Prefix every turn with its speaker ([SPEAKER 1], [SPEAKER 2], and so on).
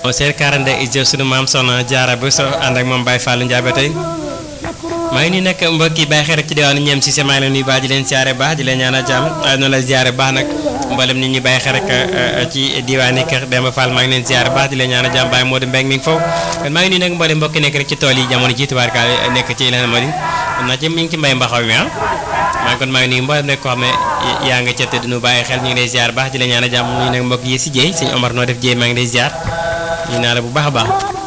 [SPEAKER 1] on seer 42 ijëf sunu maam soxna jaara bu so ànd ak moom Baye Fallou Ndiaye ba tey maa ngi nii nag mbokk yi bàyyi xel rek ci diwaanu ñeem si sama la nuyu baax di leen siyaare baax di leen ñaanal jàmm waaye noonu la siyaare baax nag mboolem nit ñi bàyyi xel rek ci diwaani kër Demba Fall maa ngi leen siyaare baax di leen ñaanal jàmm Baye Modou Mbengue mi ngi foofu kon maa ngi nii nag mboolem mbokk nekk rek ci tool yi jamono ji tubaarkaal nekk ci leneen moo di xam naa ci mi ngi ci mbay mbaxaw mi ah maa ngi kon maa ngi nuyu mboolem nekk koo xam ne yaa nga ca te duñu bàyyi xel ñu ngi lay siyaare baax di leen ñaanal jàmm ñu nag mbokk yi si jéey sëñ Omar noo def jéey maa ngi lay siyaar ñu naa la bu baax a baax